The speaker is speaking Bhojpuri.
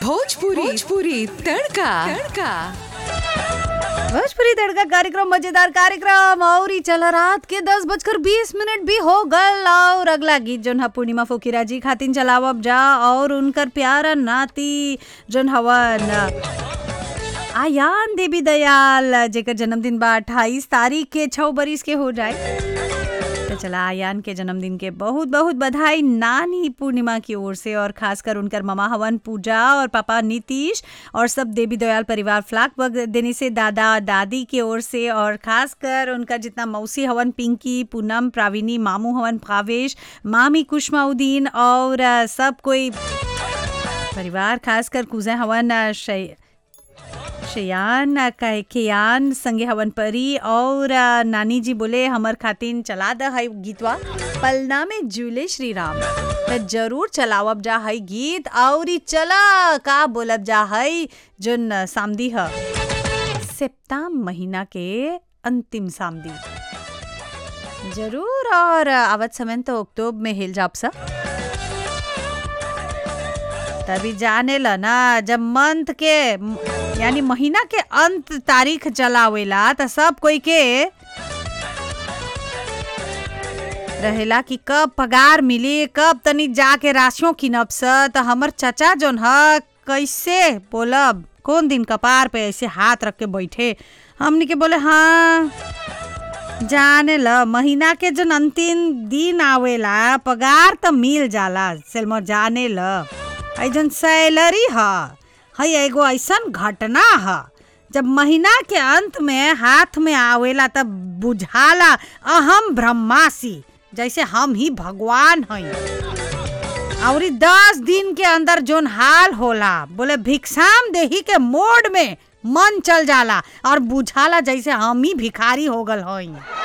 भोजपुरी भोजपुरी तड़का तड़का भोजपुरी तड़का कार्यक्रम मजेदार कार्यक्रम और ही चला रात के दस बजकर बीस मिनट भी हो गल और अगला गीत जोन हा पूर्णिमा फोकिरा जी खातिन चलावब जा और उनकर प्यारा नाती जोन हवन आयान देवी दयाल जेकर जन्मदिन बा अट्ठाईस तारीख के छः बरिस के हो जाए तो चला आयान के जन्मदिन के बहुत बहुत बधाई नानी पूर्णिमा की ओर से और खासकर उनकर ममा हवन पूजा और पापा नीतीश और सब देवी दयाल परिवार फ्लाक बग देने से दादा दादी की ओर से और खासकर उनका जितना मौसी हवन पिंकी पूनम प्राविनी मामू हवन भावेश मामी कुशमाउद्दीन और अ, सब कोई परिवार खासकर कुजे हवन अ, शै शयान कहे केयान संगे हवन परी और आ, नानी जी बोले हमर खातिन चला द है गीतवा पलना में झूले श्री राम त जरूर चलावब जा है गीत और ई चला का बोलब जा है जोन सामदी ह सेप्ताम महीना के अंतिम सामदी जरूर और आवत समय तो अक्टूबर में हिल जाब सा तभी जाने ल ना जब मंथ के यानी महीना के अंत तारीख चलावेला त सब कोई के रहेला कि कब पगार मिली कब तनी जाके राशियों किनब स त हमर चचा जोन ह कैसे बोलब कौन दिन कपार पे ऐसे हाथ रख के बैठे हमनी के बोले हाँ जाने ल महीना के जन अंतिम दिन आवेला पगार त मिल जाला सेलमर जाने ल आई जन सैलरी ह है एगो ऐसन घटना ह जब महीना के अंत में हाथ में आवेला तब बुझाला अहम ब्रह्मासी जैसे हम ही भगवान हई और ई दस दिन के अंदर जोन हाल होला बोले भिक्षाम देही के मोड में मन चल जाला और बुझाला जैसे हम ही भिखारी हो गल हई